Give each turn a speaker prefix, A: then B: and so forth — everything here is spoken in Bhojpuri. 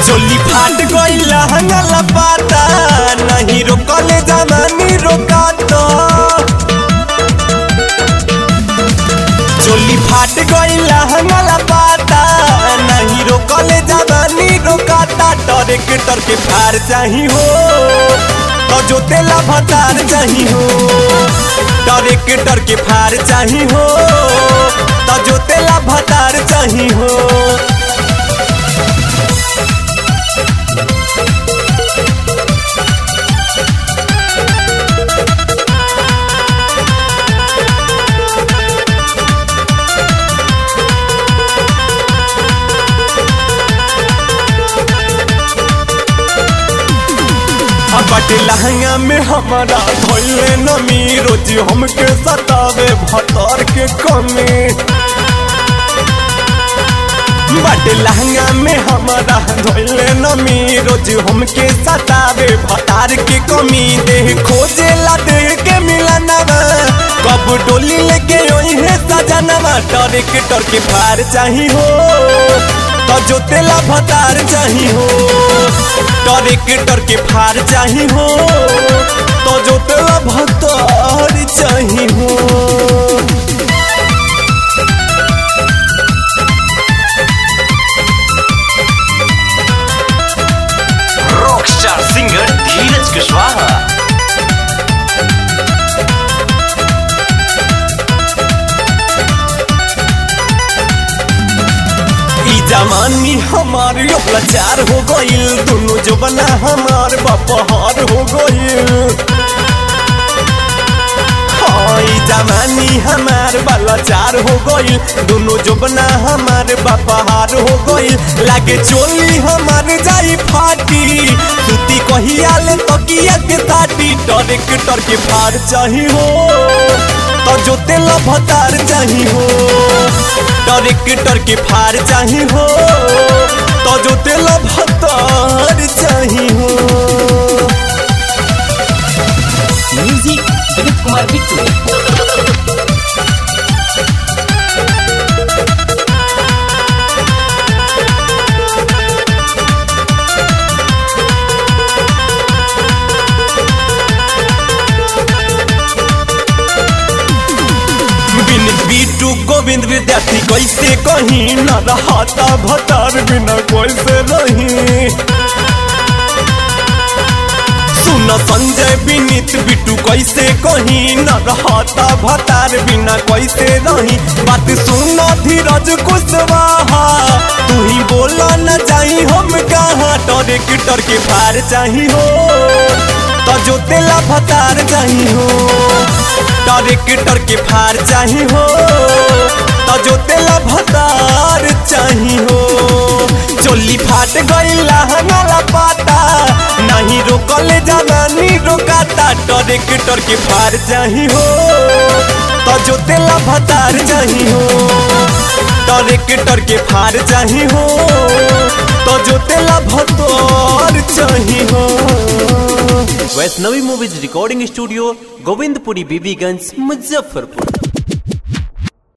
A: चोली फाट गई लहंगा लपाता नहीं रोकले जमानी रोकाता चोली फाट गई लहंगा लपाता नहीं रोकले जमानी रोकाता डरे के डर के फार चाही हो तो जो तेला भतार चाही हो डरे के डर के फार चाही हो तो जो तेला भतार चाही हो बट लहंगा में हमारा धोइले नमी रोज हमके सतावे भतर के कमी बट लहंगा में हमारा धोइले नमी रोज हमके सतावे भतार के कमी देह खोजे ला देह के मिलनवा कब डोली लेके ओही है सजनवा डर के डर के फार चाही हो तो जो तेला भतार चाही हो डरे के डर के फार चाही हो तो जो तेला भतार चाही हो
B: रॉकस्टार सिंगर धीरज कुशवाहा
A: ई जवानी हमार लाचार हो गईल दोनों जो बना हमार बपहार हो गईल हाँ, ई जवानी हमार बलाचार हो गईल दोनों जो बना हमार बपहार हो गईल लागे चोली हमार जाई फाटी सूती कहिया ले तकिया के साटी डरे के डर के फार चाही हो तो जो तेल भतार चाही हो डरे के डर के फार चाही हो तो जो तेल भतार चाही हो
C: म्यूजिक दिलीप कुमार बिट्टू
A: बिन बीटू गोविंद विद्यार्थी कैसे कहीं न रहता भतार बिना कैसे रही सुन संजय विनीत बिटू कैसे कहीं न रहता भतार बिना कैसे रही बात सुन धीरज कुशवाहा तू ही बोला न जाई हम कहाँ डरे के डर के पार चाही हो तो जो तेला भतार चाही हो डरे के डर के फार चाही हो तो जो तेला भतार चाही हो चोली फाट गई लहंगा पाता नहीं रोकले जवानी रोकाता डरे के डर के फार चाही हो तो जो तेला भतार चाही हो डरे के डर के फार चाही हो तो जो तेला भतार चाही हो
D: Vaishnavi movies recording studio Govindpuri Bibiganj Muzaffarpur